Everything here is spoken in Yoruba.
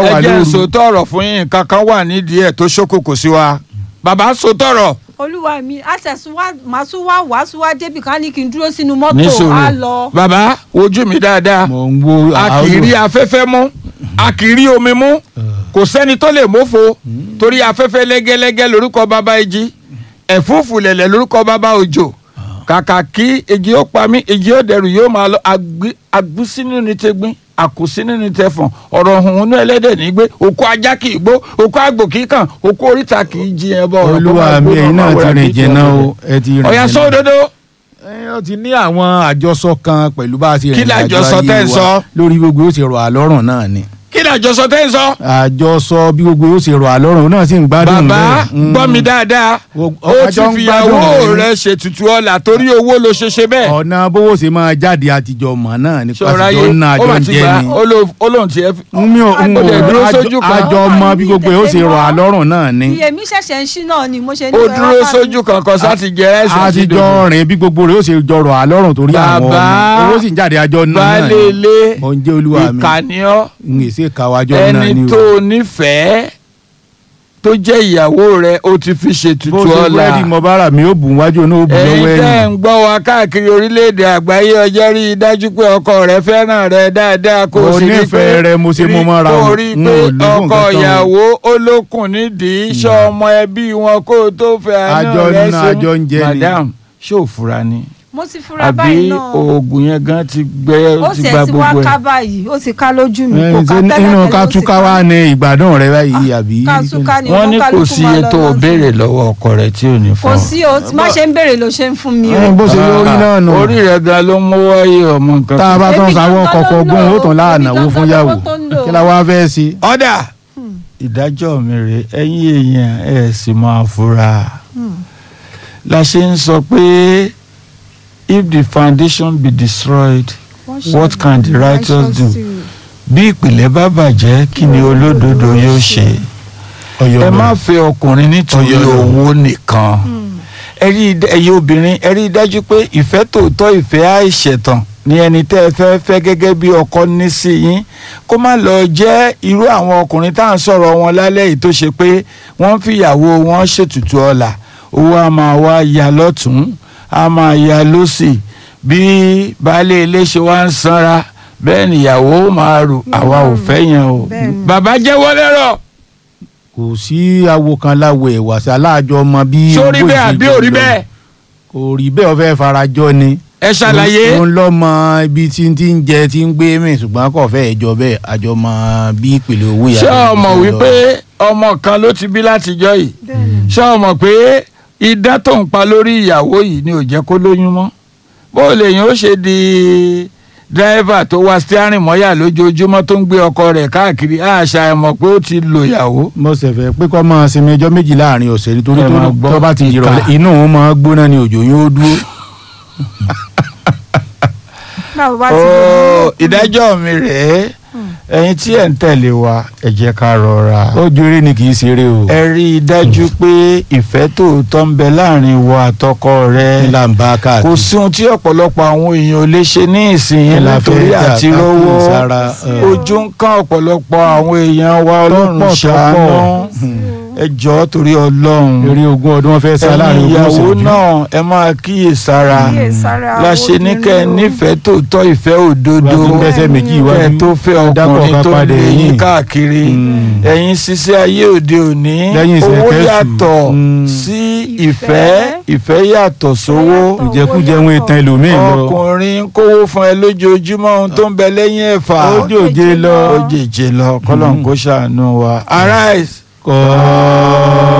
wà ẹ jẹ́ lóru sòótọ́ ọ̀rọ̀ fún yín nǹkan kan wà nídìí ẹ̀ tó ṣókòkò sí wa bàbá sòótọ́ ọ̀rọ̀ olúwa mi àtẹ̀síwá màá tún wá wàásù wá débi kan ní kí n dúró sínú ní mọ́tò á sòrò lọ. bàbá wojú mi dáadáa mò ń wo a kì í rí afẹ́fẹ́ mú a kì í rí omi mú kò sẹ́ni tó lè mófo torí afẹ́fẹ́ lẹ́gẹ́lẹ́gẹ́ lórúkọ bàbá ìjì ẹ̀fúùfù lẹ̀lẹ̀ lórúkọ bàbá òjò kàkà kí èjì ó pa mí èjì ó dẹrù yóò máa lọ agbí- agbúsínú ní tegbín àkùsínú ní tẹfọ̀n ọ̀rọ̀ ọ̀hún inú ẹlẹ́dẹ̀ ní gbé òkú ajá kì í gbó òkú àgbò kì í kàn òkú oríta kì í jí ẹ bọ́ ọ̀rọ̀ tó olúwa máa mi gbóná ẹ̀yin náà máa ti wẹ̀rẹ̀ rìn kì í jìnnà ṣe o ẹ ti rìn ọ̀yà jìnnà. sódodo ẹ ó ti ní àwọn àjọsọ kan pẹ̀lú bá a ti Kí rìn ìrìn àjò làjọsọ ayé tẹ́ ń wa sọ? lórí gbogbo ó ti rọ̀ àlọ́rùn náà ni kí ni àjọsọ tẹ́ ń sọ àjọsọ bí gbogbo ó ti rọ̀ àlọ́rùn náà sì ń gbádùn bàbá bẹ́ẹ̀. Mm. gbọ́ mi dáadáa Wo- ó ti àjọ ń fìyàwó gbádùn rẹ̀ rẹ̀ ṣètùtù ọlà torí owó ló ṣe ṣe bẹ́ẹ̀ ọ̀nà bówó ṣe máa jáde àtijọ́ mọ̀ náà ní ṣọ́ra pásítọ̀ yé náà ó àjọ mà ń ti jẹ́ gbà ni. ó lóun tiẹ̀ fi- mi ò ń ó wò dẹ̀ dúró sójú kan àjọ ọmọ bí gbogbo ó ṣe rọ̀ àlọ́rùn náà ni iye mi ṣẹ̀ṣẹ̀ ń ṣí náà ni mo ṣe ní ó ìwé dúró wá bá mi. sójú kankan sáti jẹ ẹsẹ̀ sí àtijọ́ dodo rìn bí gbogbo rẹ̀ ó ṣe jọ rọ̀ àlọ́rùn torí àwọn ọmọ Bàbá, owó sì ń jáde àjọ náà náà baálé ni ilé mo ń jẹ́ olúwa mi ìkànnì ọ́ ń èsè kàwájọ́ náà ni ẹni o. tó nífẹ̀ẹ́ tó jẹ́ ìyàwó rẹ̀ ó ti fi bó ṣètùtù ṣe ọlà búrẹ́dì mọ bára mi ó bù wájú ní ó bù ẹ̀yin lọ́wọ́ tẹ́ ẹ̀yìn. ń gbọ́ wa káàkiri orílẹ̀-èdè àgbáyé ọjọ́ rí i dájú pé ọkọ rẹ fẹ́ràn rẹ dáadáa kó o Mo sì rí i pé nífẹ̀ẹ́ rẹ, mo ṣe mú mọ́ra kó o o. rí i N pé ò lè fún ọkọ nǹkan kan o. ìyàwó olókùn nídìí iṣẹ́ ọmọ ẹbí wọn kó o tó fẹ́ àánú Àjọ rẹ ná, ṣe àjọ ń jẹ ni. madam ṣé ò fura ni mo ti fura àbí báyìí náà oògùn yẹn gan ti gbẹ ó ti sì gba ẹ̀ ti wá gbogbo ká ẹ̀ báyìí ó ti ká lójú mi Ẹ, kò ká ṣe tẹ́lẹ̀ nínú tẹ́lẹ̀ ká ó ti túká ká. wá ní ìgbádùn rẹ báyìí àbí. ká túká ni wọ́n ní kò oníkálukú sí máa iye lọ tó o lọ́sùn. béèrè lọ́wọ́ ọkọ rẹ tí ò ní fún kò ọ. sí o má ṣe ń béèrè ló ṣe ń fún mi o. Ẹ, bó ṣe lórí náà nù. orí rẹ gan ló mú wáyé ọmọ nǹkan tá a bá tán Èmi sáwọ́ gangan kọ̀ọ̀kan ló ń ogún lò ó ó. tán láàánáwó Èmi fún gangan yàwó ló tó ń lò ó. kí la wá fẹ́ sí. ọ̀dà ìdájọ́ mi rè ẹ̀yin èèyàn ẹ̀ sì máa fura la ṣe ń sọ pé if the foundation be destroyed what can the righteous do bí ìpìlẹ̀ bá bàjẹ́ kí ni olódodo yóò ṣe ẹ má fẹ́ ọkùnrin nítorí Ọ̀yọ́. owó nìkan ẹ rí i dá- ẹ̀yin obìnrin ẹ rí i dájú pé ìfẹ́ tòótọ́ ìfẹ́ àìṣẹ̀tàn ni ẹni tẹ́ ẹ fẹ́ fẹ́ gẹ́gẹ́ bí ọkọ ní sí yín kó má lọ jẹ́ irú àwọn ọkùnrin tá à ń sọ̀rọ̀ wọn lálẹ́ yìí tó ṣe pé wọ́n fìyàwó wọn ṣètùtù ọlà owó a máa wá ya lọ́tún a máa ya lọ́sì bí baálé ilé ṣe wá ń sanra bẹ́ẹ̀ nìyàwó máa rò àwa ò fẹ́ yẹn o Bẹ́ẹ̀ni. bàbá jẹ́wọ́ lẹ́rọ̀ kò sí awo kan láwo ẹ̀wà sí aláàjọ ọmọ bí. sórí owó bẹ́ẹ̀ àbí ìṣèjọba òrí lọ. bẹ́ẹ̀ kò rí bẹ́ẹ̀ ọ fẹ́ farajọ ni. ẹ ṣàlàyé. òun lọ mọ ibi tí ń ti ń jẹ tí ń gbé mì ṣùgbọ́n kò fẹ́ ẹjọ́ bẹ́ẹ̀ àjọ mọ bí ìpìlẹ̀ owó yàrá. ṣé ọmọ wípé ọmọ kan ló ti bí látijọ́ yìí Bẹ́ẹ̀ni. ṣé ọmọ pé idán tó ń pa lórí ìyàwó yìí ni ò jẹ́ kó lóyún mọ́ bó lèyìn ó ṣe di dírẹ́fà tó wá stiarin mọ́yà lójoojúmọ́ tó ń gbé ọkọ rẹ̀ káàkiri àṣà ẹ̀ mọ̀ pé ó ti lo ìyàwó. mo ṣẹ̀fẹ̀ pé kọ́ máa sinmi ẹjọ́ méjì láàrin ọ̀sẹ̀ nítorí Ẹ máa tó gbọ́ tó bá ti ìka. dìrọ̀lẹ́ inú òun máa gbóná ni òjò yóò dúró. báwo bá ti Ó, ìdájọ́ mi rèé ẹ̀yin tí ẹ̀ ń tẹ̀lé wa ẹ jẹ́ ká rọra. ó ju eré ni kì í ṣeré o. ẹ rí i dájú pé ìfẹ́ tòótọ́ ń bẹ láàrin ìwọ àtọkọ rẹ. ńlá ń bá káàkiri. kò sí ohun tí ọ̀pọ̀lọpọ̀ àwọn èèyàn ò lè ṣe ní ìsinyìí la nítorí fẹ́ dà àti ká rówó kí sára, ẹ. ojú ń kán ọ̀pọ̀lọpọ̀ àwọn èèyàn wa ọlọ́run Tọ́pọ̀, ṣàánú tọ́pọ̀. ẹ jọ̀ọ́ torí ọlọ́run eré ogún ọdún wọn fẹ́ sá ẹ̀yin láàrin ogún ìyàwó ìṣẹ́jú. náà ẹ máa kíyèsára kíyèsára la ṣe ní kẹ́ ẹ nífẹ̀ẹ́ tòótọ́ ìfẹ́ òdodo Wá tún dẹ́sẹ̀ méjì kẹ́ ẹ iwájú. tó fẹ́ Dákọ̀ ọkùnrin ká tó padà lé yín ẹ̀yìn. káàkiri Mm. ẹ̀yin ṣiṣẹ́ ayé òde òní Lẹ́yìn owó ìṣẹ̀kẹ́sù. yàtọ̀ Mm. sí ìfẹ́ ìfẹ́ yàtọ̀ sówó ìjẹkújẹ wọn ìtàn ẹlòmíín lọ. ọkùnrin ń kówó fún ẹ lójoojúmọ́ ohun tó ń bẹ lẹ́yìn ẹ̀fà ó jòjé lọ. ó jèjì lọ kọ́lọ́n kó ṣàánú wa. arise kọ́